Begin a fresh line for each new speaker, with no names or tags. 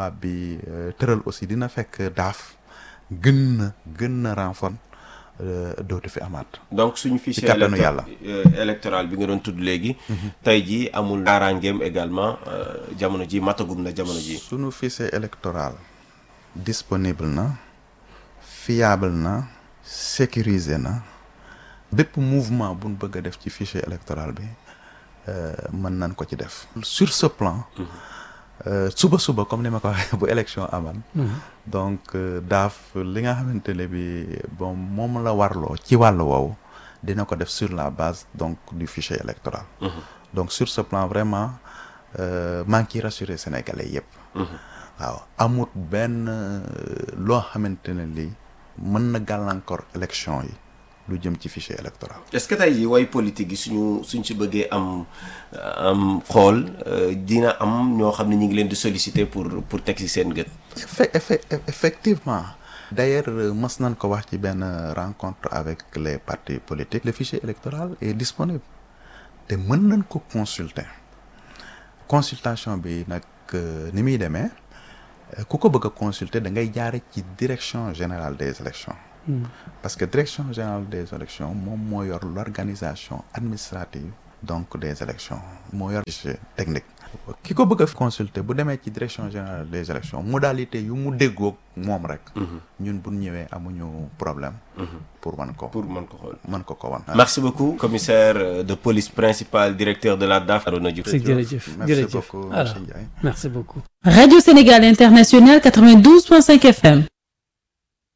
loi bi tëral aussi dina fekk daaf gën na gën na renfort dootu fi amaat.
donc suñu fichier
kàttanu yàlla
électoral bi nga doon tudd léegi. tey jii amul kaaraangeem également jamono ji matagum na jamono ji.
suñu fichier électoral disponible na fiable na sécurisé na bépp mouvement buñ bëgg a def ci fichier électoral bi mën nañ ko ci def. sur ce plan. suba suba comme ni ma ko waxee bu élection aman donc daaf li nga xamante ne bi bon moom la warloo ci wàllu woowu dina ko def sur la base donc du fichier électoral donc sur ce plan vraiment maa ngi ciy rassurer sénégalais yëpp waaw amut benn loo xamante ne lii mën na gàllankoor élection yi lu jëm ci fichier électoral.
est-ce que tey jii way politique yi suñu suñ si bëggee am am xool dina am ñoo xam ne ñu ngi leen di solliciter pour pour teg ci seen gët.
effectivement. d'ailleurs mës nañ ko wax ci benn rencontre avec les partis politiques. le fichier électoral est disponible te mën nañ ko consulter consultation bi nag ni muy demee ku ko bëgg a consulter da ngay jaare ci direction générale des élections parce que direction générale des élections moom moo yor l'organisation administrative donc des élections moo yor technique ki ko bëgg a consulter bu demee ci direction générale des élections modalité yu mu déggoog moom rek ñun bu ñëwee amuñu problème pour mën ko
pour mën ko xool
mën ko ko wan
merci beaucoup commissaire de police principal directeur de la DAF Arona Diouf
jërëjëf
merci
jërëjëf
beaucoup
alors
monsieur Ndiaye
merci beaucoup
Radio Sénégal International 92.5 FM